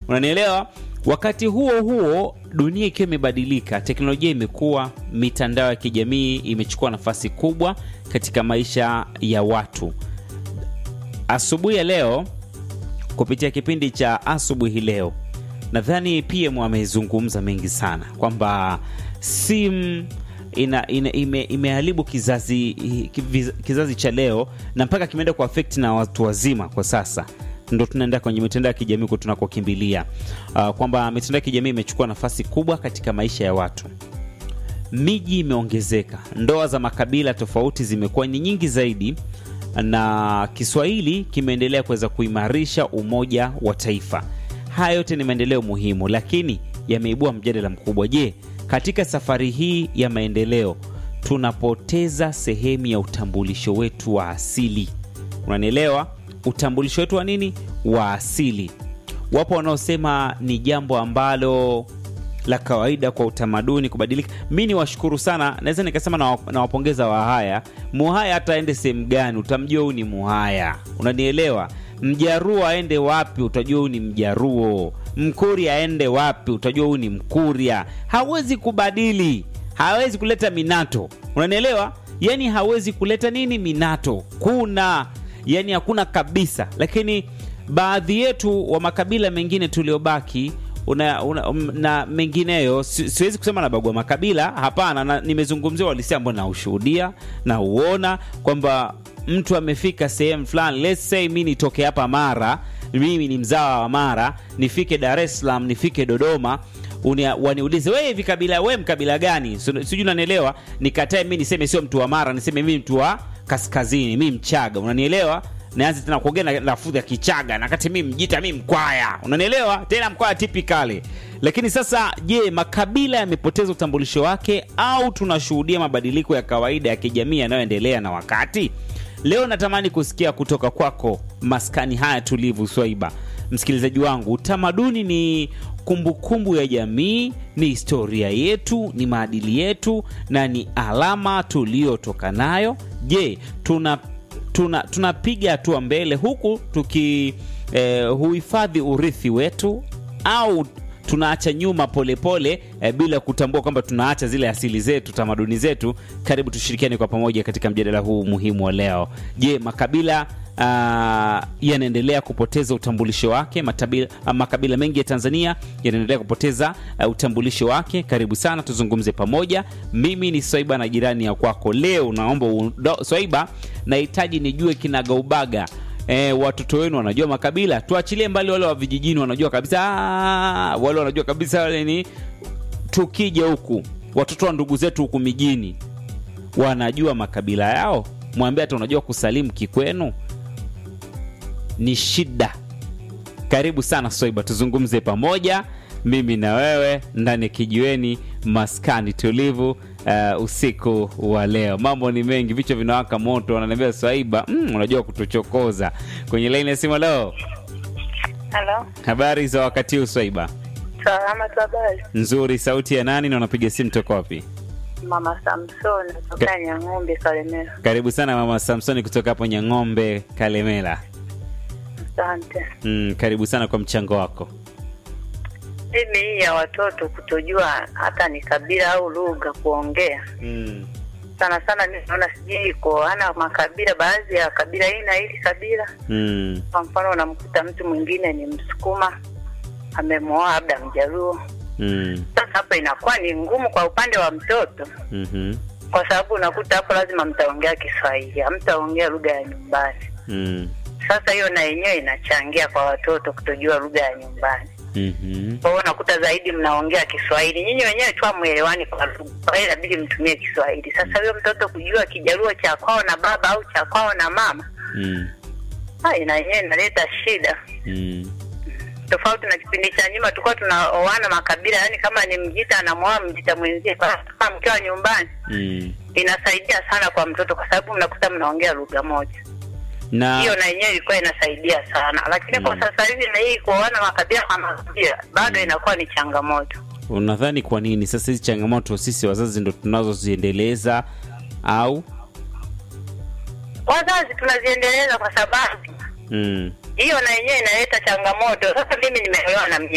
unanielewa wakati huo huo dunia ikiwa imebadilika teknolojia imekuwa mitandao ya kijamii imechukua nafasi kubwa katika maisha ya watu asubuhi ya leo kupitia kipindi cha asubuhi leo nadhani pm amezungumza mengi sana kwamba simu ina, ina, ime, imeharibu kizazi, kiviz- kizazi cha leo na mpaka kimeenda kuafekti na watu wazima kwa sasa ndo tunaenda kwenye mitandao ya kijamii huko tunakokimbilia uh, kwamba mitandao ya kijamii imechukua nafasi kubwa katika maisha ya watu miji imeongezeka ndoa za makabila tofauti zimekuwa ni nyingi zaidi na kiswahili kimeendelea kuweza kuimarisha umoja wa taifa haya yote ni maendeleo muhimu lakini yameibua mjadala mkubwa je katika safari hii ya maendeleo tunapoteza sehemu ya utambulisho wetu wa asili unanielewa utambulisho wetu wa nini wa asili wapo wanaosema ni jambo ambalo la kawaida kwa utamaduni kubadilika mi ni washukuru sana naweza nikasema nawa- nawapongeza wahaya muhaya hata aende sehemu gani utamjua huyu ni muhaya unanielewa mjaruo aende wapi utajua huyu ni mjaruo mkuria aende wapi utajua huyu ni mkuria hawezi kubadili hawezi kuleta minato unanielewa yani hawezi kuleta nini minato kuna yani hakuna kabisa lakini baadhi yetu wa makabila mengine tuliobaki una, una, um, na mengineyo si, siwezi kusema na bagua makabila hapana na, nimezungumzia walisia ambao naushuhudia na uona kwamba mtu amefika sehemu fulani let's say mi nitoke hapa mara mimi ni mzawa wa mara nifike dar es salaam nifike dodoma unia, waniulize we hivi kabila we mkabila gani Su- sijui unanielewa nikatae mi niseme sio mtu wa mara niseme mi mtu wa kaskazini mi mchaga unanielewa naanza tena kuongea na lafudhi ya kichaga na kati mi mjita mi mkwaya unanielewa tena mkwaya tipikali lakini sasa je makabila yamepoteza utambulisho wake au tunashuhudia mabadiliko ya kawaida ya kijamii yanayoendelea na wakati leo natamani kusikia kutoka kwako maskani haya tulivu swaiba msikilizaji wangu utamaduni ni kumbukumbu kumbu ya jamii ni historia yetu ni maadili yetu na ni alama tuliyotoka nayo je tuna tuna tunapiga hatua mbele huku tuki eh, huhifadhi urithi wetu au tunaacha nyuma polepole pole, eh, bila kutambua kwamba tunaacha zile asili zetu tamaduni zetu karibu tushirikiane kwa pamoja katika mjadala huu muhimu wa leo je makabila Uh, yanaendelea kupoteza utambulisho wake matabila, uh, makabila mengi ya tanzania yanaendelea kupoteza uh, utambulisho wake karibu sana tuzungumze pamoja mimi ni swaiba na jirani ya kwako leo naomba undo- swaiba nahitaji nijue kinagaubaga E, watoto wenu wanajua makabila tuachilie mbali wale wa vijijini wanajua kabisa "Ah", wale wanajua kabisa wale ni tukija huku watoto wa ndugu zetu huku mijini wanajua makabila yao mwambie hata unajua kusalimu kikwenu ni shida karibu sana swaiba tuzungumze pamoja mimi na wewe ndani ya kijiweni maskani tulivu uh, usiku wa leo mambo ni mengi vichwa vinawaka moto wananiambia swaiba mm, unajua kutuchokoza kwenye laini ya simu leo Halo, habari za wakati huu swaiba salama tu, habari? nzuri sauti ya nani na unapiga simu toka wapi Mama Samson kutoka Nyang'ombe, Kalemera. karibu sana mama samsoni kutoka hapo nyang'ombe kalemela Asante. mm, karibu sana kwa mchango wako Mimi hii ya watoto kutojua hata ni kabila au lugha kuongea, mm. sana sana mimi naona sijui iko ana makabila, baadhi ya kabila hii na hili kabila. Mm. Kwa mfano, unamkuta mtu mwingine ni Msukuma amemwoa labda Mjaluo. Mm. Sasa hapo inakuwa ni ngumu kwa upande wa mtoto, Mm-hmm. kwa sababu unakuta hapo lazima mtaongea Kiswahili, hamtaongea lugha ya nyumbani. Mm. Sasa hiyo na yenyewe inachangia kwa watoto kutojua lugha ya nyumbani. Mm-hmm. Kwa hiyo unakuta zaidi mnaongea Kiswahili, nyinyi wenyewe tu hamwelewani kwa lugha, kwa hiyo inabidi mtumie Kiswahili. Sasa huyo mtoto kujua Kijaluo cha kwao na baba au cha kwao na mama, Mm. ah, ina yenyewe inaleta shida, Mm. tofauti na kipindi cha nyuma tulikuwa tunaoana makabila, yani kama ni Mjita anamwoa Mjita mwenzie, kwa kama mkiwa nyumbani, Mm. inasaidia sana kwa mtoto, kwa sababu mnakuta mnaongea lugha moja. na hiyo na yenyewe ilikuwa inasaidia sana, lakini kwa Mm. sasa hivi na hii kuoana makabila kwa makabila bado inakuwa ni changamoto. unadhani kwa nini sasa hizi changamoto sisi wazazi ndo tunazoziendeleza au Wazazi tunaziendeleza kwa sababu mm. hiyo na yenyewe inaleta changamoto. Sasa mimi nimeolewa na